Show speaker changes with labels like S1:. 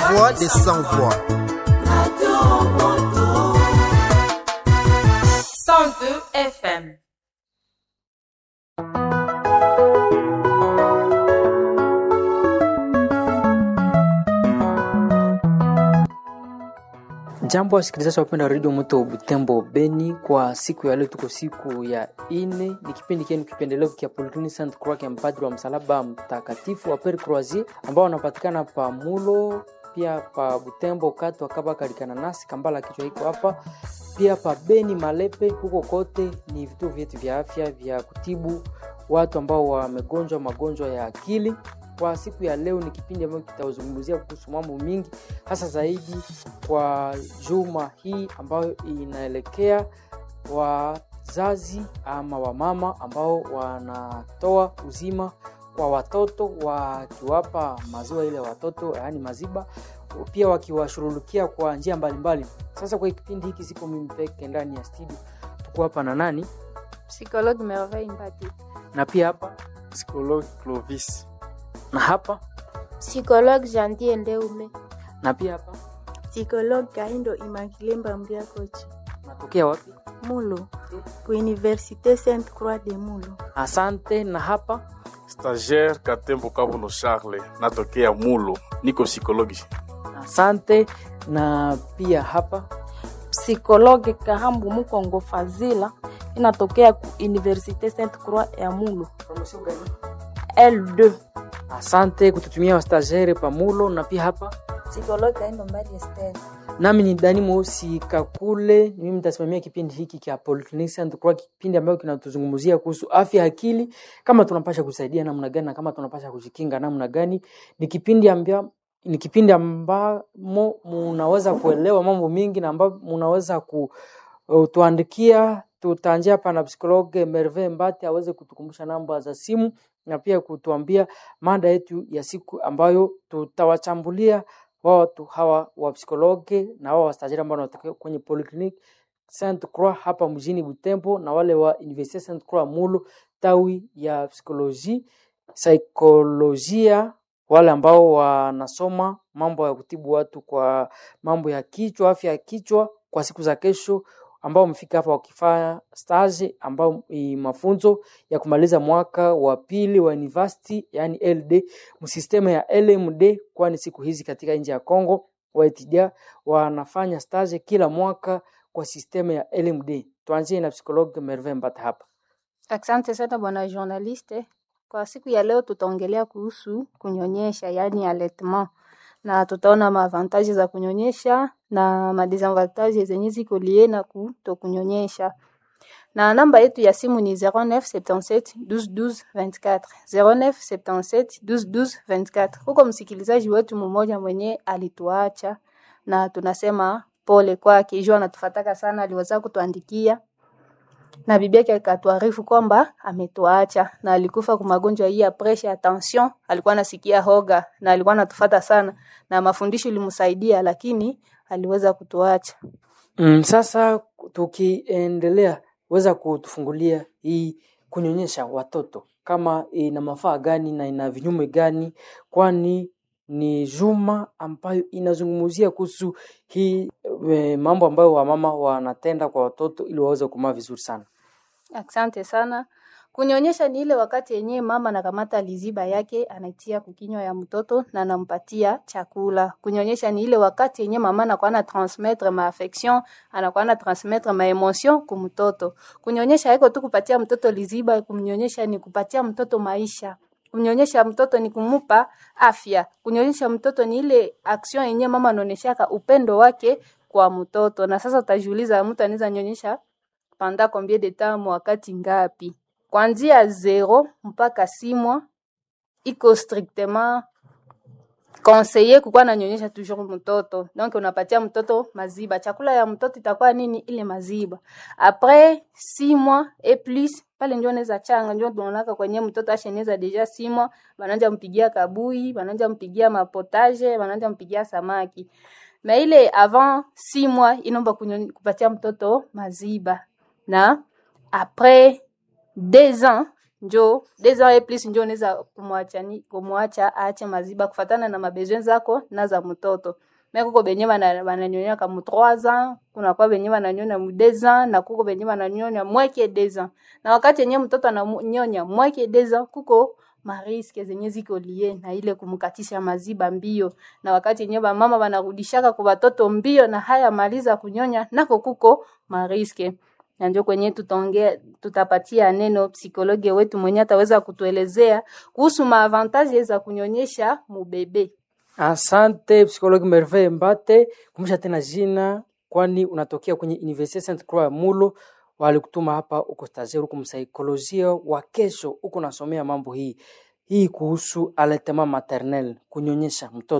S1: voix des sans voix.
S2: 102 FM.
S3: Jambo wasikilizaji wapenda redio Moto Butembo Beni, kwa siku ya leo tuko siku ya ine, ni kipindi kienu kipendelevu kia Polyclinic Saint Croix kia mpadri wa msalaba mtakatifu wa Pere Croisier ambao wanapatikana pa Mulo pia pa Butembo kati wakaba kalikana nasi Kambala kichwa iko hapa pia pa Beni Malepe, huko kote ni vituo vyetu vya afya vya kutibu watu ambao wamegonjwa magonjwa ya akili. Kwa siku ya leo ni kipindi ambacho kitazungumzia kuhusu mambo mingi, hasa zaidi kwa juma hii ambayo inaelekea wazazi ama wamama ambao wanatoa uzima kwa watoto wakiwapa maziwa ile watoto, yaani maziba, pia wakiwashughulikia kwa njia mbalimbali. Sasa kwa kipindi hiki siko mimi peke ndani ya studio, tuko hapa na nani
S4: Psychologue Merveille Mbati.
S3: na pia hapa
S5: Psychologue Clovis.
S3: na hapa
S4: Psychologue Janvier Ndeume.
S3: na pia hapa
S6: Psychologue Kaindo Immaculée Mbambia Kochi.
S3: natokea wapi?
S6: Mulo. Ku Université Sainte Croix de Mulo.
S3: Asante. Na hapa
S5: Stagiaire Katembo Kabulo Charles, natokea Mulo, niko psychologue.
S3: asante. Na pia hapa
S7: Psikologe Kahambu Mukongo Fazila inatokea ku Universite Sainte Croix ya Mulo L2.
S3: asante kututumia wastagere pamulo. Na pia hapa
S8: Psikologi Kaindo Mbali Esther.
S3: nami ni Dani Mweusi Kakule, ni mimi nitasimamia kipindi hiki cha Polyclinic Saint Croix, kipindi ambayo kinatuzungumzia kuhusu afya ya akili, kama tunapasha kusaidia namna gani na kama tunapasha kujikinga namna gani. Ni kipindi ambia ni kipindi ambamo munaweza kuelewa mambo mingi na ambao munaweza kutuandikia. Tutaanjia hapa na psikologe Merve Mbati aweze kutukumbusha namba za simu na pia kutuambia mada yetu ya siku ambayo tutawachambulia watu hawa wa psikologe na wao wastajiri ambao wanatokea kwenye Polyclinic Saint Croix hapa mjini Butembo na wale wa Universite Saint Croix Mulu tawi ya psikoloji saikolojia, wale ambao wanasoma mambo ya kutibu watu kwa mambo ya kichwa, afya ya kichwa kwa siku za kesho, ambao wamefika hapa wakifanya stage ambao ni mafunzo ya kumaliza mwaka wa pili wa university, yani LD msistema ya LMD, kwani siku hizi katika nchi ya Kongo waitidia wanafanya stage kila mwaka kwa sistema ya LMD. Tuanzie na psikologue Merve Mbata hapa.
S4: Asante sana bwana journaliste. Kwa siku ya leo tutaongelea kuhusu kunyonyesha, yaani allaitement, na tutaona maavantaji za kunyonyesha na madisavantaji zenye ziko lie na kutokunyonyesha. Na namba yetu ya simu ni 0977 12 12 24 0977 12 12 24. Huko msikilizaji wetu mmoja mwenye alituacha na tunasema pole kwake, jua anatufataka sana, aliweza kutuandikia na bibi yake akatuarifu kwamba ametuacha na alikufa kwa magonjwa hii ya presha ya tension. Alikuwa anasikia hoga na alikuwa anatufata sana, na mafundisho ilimsaidia, lakini aliweza kutuacha.
S3: Mm, sasa tukiendelea, weza kutufungulia hii kunyonyesha watoto kama ina mafaa gani na ina vinyume gani, kwani ni juma ambayo inazungumzia kuhusu hii e, mambo ambayo wamama wanatenda kwa watoto ili waweze kumaa vizuri sana.
S4: Asante sana. Kunyonyesha ni ile wakati yenyewe mama anakamata liziba yake anaitia kukinywa ya mtoto na anampatia chakula. Kunyonyesha ni ile wakati yenyewe mama anakuwa na transmettre ma affection, anakuwa na transmettre ma emotion ku mtoto. Kunyonyesha haiko tu kupatia mtoto liziba, kumnyonyesha ni kupatia mtoto maisha. Kunyonyesha mtoto ni kumupa afya. Kunyonyesha mtoto ni ile action yenyewe mama anaoneshaka upendo wake kwa mtoto. Na sasa utajiuliza mtu anaweza nyonyesha panda combien de temps wakati ngapi? Kuanzia zero mpaka six mois iko strictement conseiller kukuwa nanyonyesha toujours mtoto. Donc unapatia mtoto maziba. Chakula ya mtoto itakuwa nini? Ile maziba. Après six mois et plus pale ndio anaweza changa, ndio tunaonaka kwenye mtoto asheneza deja six mois, bananja mpigia kabui, bananja mpigia mapotage, bananja mpigia samaki. Na ile avant six mois inomba kunyo- kupatia mtoto maziba na après deux ans njo deux ans et plus njo unaweza kumwacha ni- kumwacha aache maziba kufatana na mabezwen zako na za mtoto me kuko benye bana- bananyonya ka mu 3 ans kuna kwa benye bananyonya mu 2 ans na kuko benye bananyonya mweke 2 ans na wakati yenye mtoto ananyonya mweke 2 ans kuko mariske zenye ziko lie na ile kumkatisha maziba mbio na wakati yenye bamama banarudishaka kwa watoto mbio na haya maliza kunyonya nako kuko mariske na njo kwenye tutaongea tutapatia neno psikologi wetu mwenye ataweza kutuelezea kuhusu maavantaje za kunyonyesha mubebe
S3: Asante psikologi Merveille Mbate, kumbusha tena jina, kwani unatokea kwenye Universite Sainte Croix ya Mulo. Walikutuma hapa, uko stagiaire, uko msaikolojia wa kesho, uko nasomea mambo hii hii kuhusu allaitement maternel, kunyonyesha mtoto.